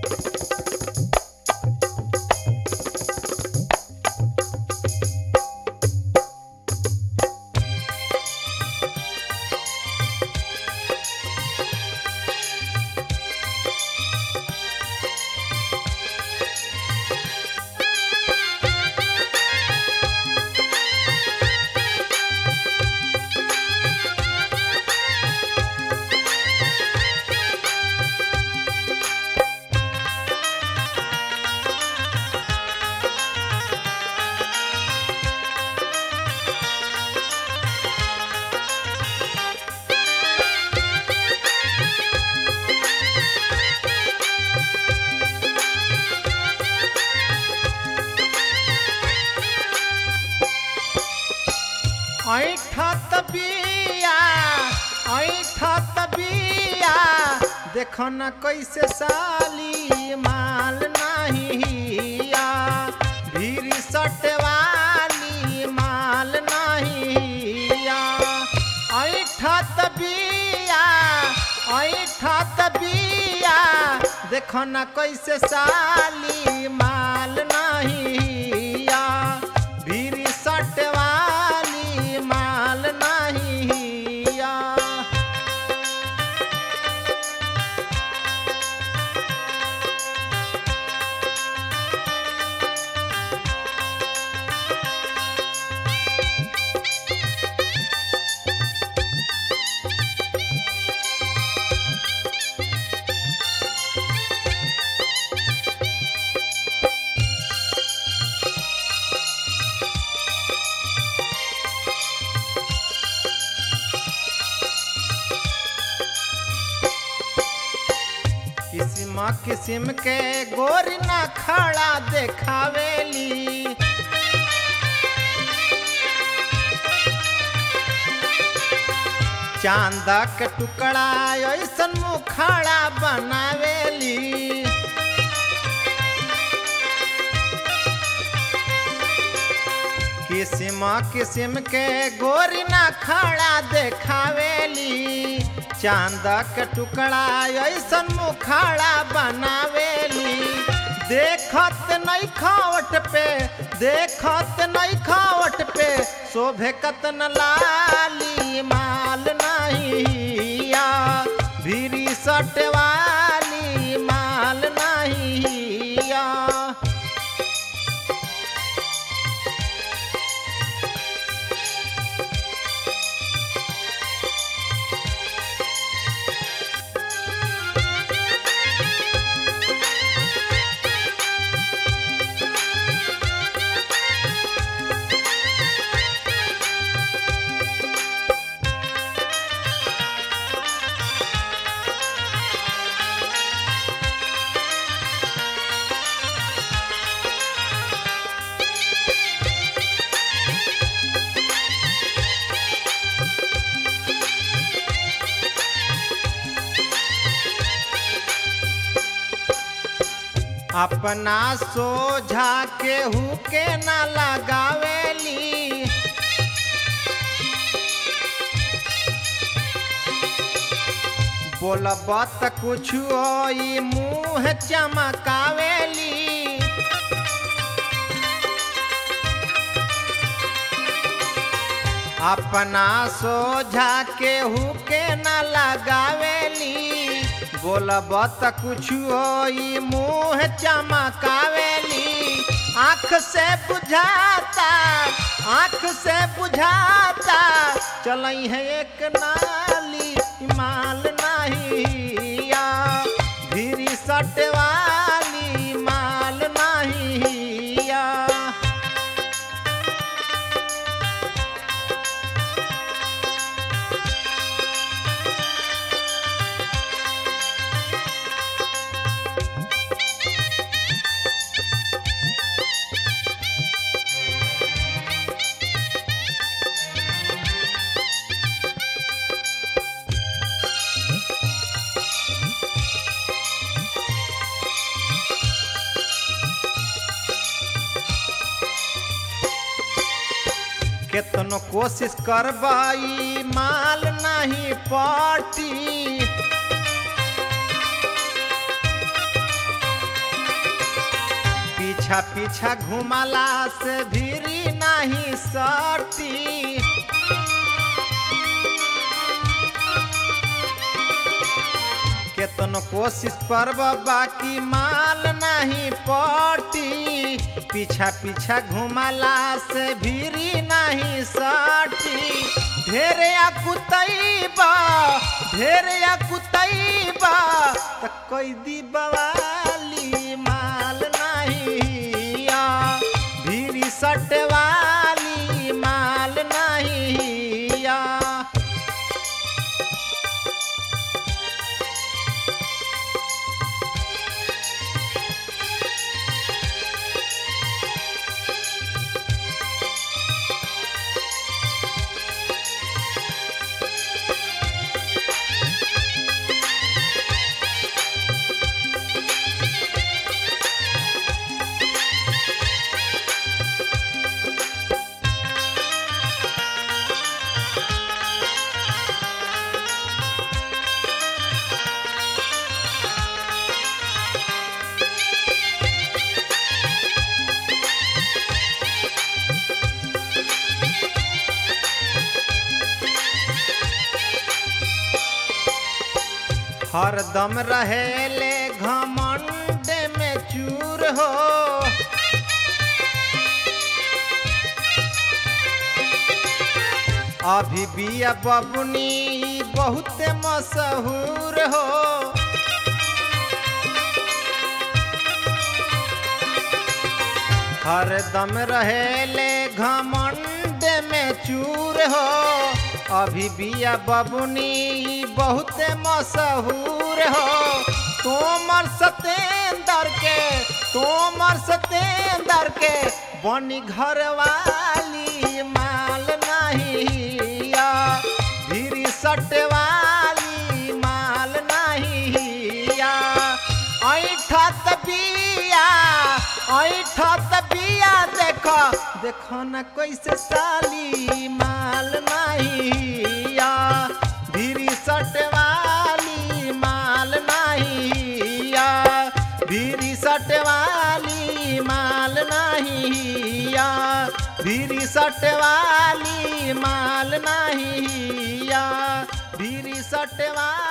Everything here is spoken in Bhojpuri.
ऐठत बिया ऐठत बिया देख न कैसे साली माल नहिया भीरी सटवाली माल नहिया ऐठत बिया ऐठत बिया देख न कैसे साली माल नहिया भीरी सटवाली माल नहिया किस्म किस्म के गोरी ना खड़ा देखावेली चांदा के टुकड़ा ऐसन मुखड़ा बनावेली किस्म किस्म के गोरी ना खड़ा देखावेली चांद के टुकड़ा ऐसन मुखड़ा बनावेली देखत नहीं खावट पे देखत नहीं खावट पे शोभे कतन लाली माल नहिया भीरी सटवाली माल नहिया अपना सोझा केहू के न लगावेली बोलब त कुछ ई मुँह चमकावेली अपना सोझा केहू के न लगावेली बोलब त कुछ ई मुँह चमकावेली आँख से बुझाता आँख से बुझाता चलई है एक नाली माल नहिया भीरी सटवाली माल नहिया केतनो कोशिश करबाई माल नहीं पाटी पीछा पीछा घुमाला से भीरी नहीं सटी केतनो कोशिश करब बाकी माल नहीं पटी पीछा पीछा घुमाला से भीरी नहीं सटी ढेरे कुतैबा ढेरे कुतैबा त कैदी बवाली माल नहीं आ भीरी सटवाली माल नहीं आ हरदम रहेले घमंड में चूर हो अभी बिया बबुनी बहुत मशहूर हो हरदम रहेले घमंड में चूर हो अभी बिया बबुनी बहुत मशहूर हो तोमर सतेंदर के तोमर सतेंदर के बनी घरवाली माल नहीं आ भीरी सटवाली माल नहीं आ ऐठत बिया ऐठत बिया देख देख न कैसे साली माल नहीं आ भीरी सटवाली माल नहीं आ भीरी सटवाली माल नहीं आ भीरी सटवाली माल नहीं आ भीरी सटवाली